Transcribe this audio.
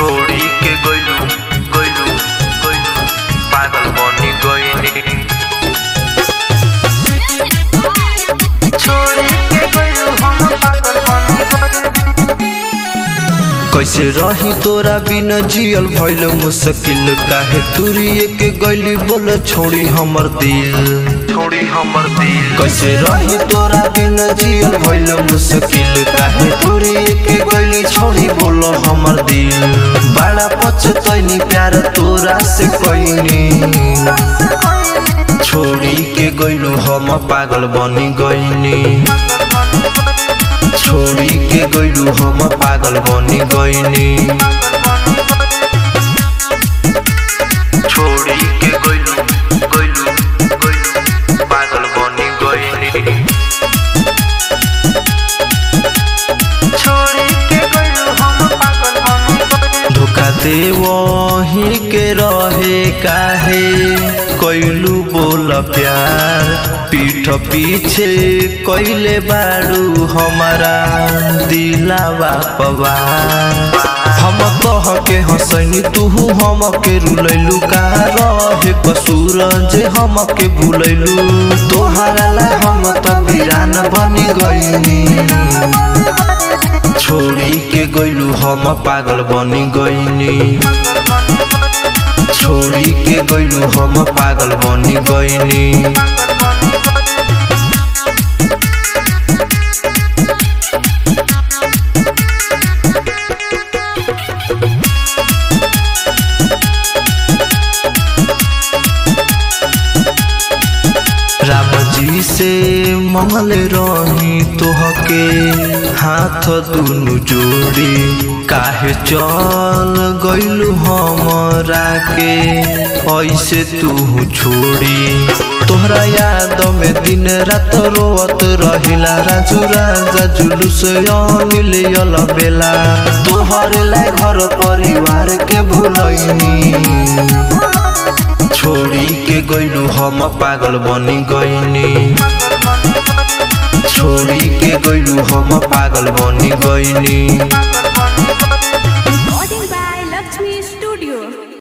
छोड़ी के गइलू गइलू गइलू पागल बनी गइनी छोड़ी के गइलू हम पागल बनी गइनी कैसे रही तोरा बिना जियल भइल मुश्किल काहे तुरिए के गइली बोल छोड़ी हमर दिल छोड़ी हमर दिल कैसे रही तोरा बिना जियल भइल मुश्किल काहे तुरिए के गइली छोड़ी बोल हमर दिल बड़ा पछतैनी प्यार तोरा से कइनी छोड़ी के गइलू हम पागल बनी गइनी छोड़ी के गइलू हम पागल बनी गइनी छोड़ी के गइलू गइलू गइलू पागल बनी गइनी छोड़ी के गइलू हम पागल बनी गइनी धोखा दे वही के रहे काहे कैलू बोल प्यार पीठ पीछे कैले बारू हमारा दिलावा पवार हम कह के हंसनी तू हम के रुलैलू का रहे कसूर जे हम के भूलैलू तोहरा ला हम त वीरान बनी गइनी छोड़ी के गइलू हम पागल बनी गइनी छोड़ी के गइलू हम पागल बनी गइनी राम जी से मंगल रही तोहके हाथ दुनु जोड़ी काहे चल गइलू हमरा के ऐसे तू छोड़ी तोहरा याद में दिन रात रोवत रहिला राजू राजा जुलूस अनिल यल बेला तोहरे ला घर परिवार के भूलैनी छोड़ी के गइलू हम पागल बनी गइनी छोड़ी के गइलू हम पागल बनी गइनी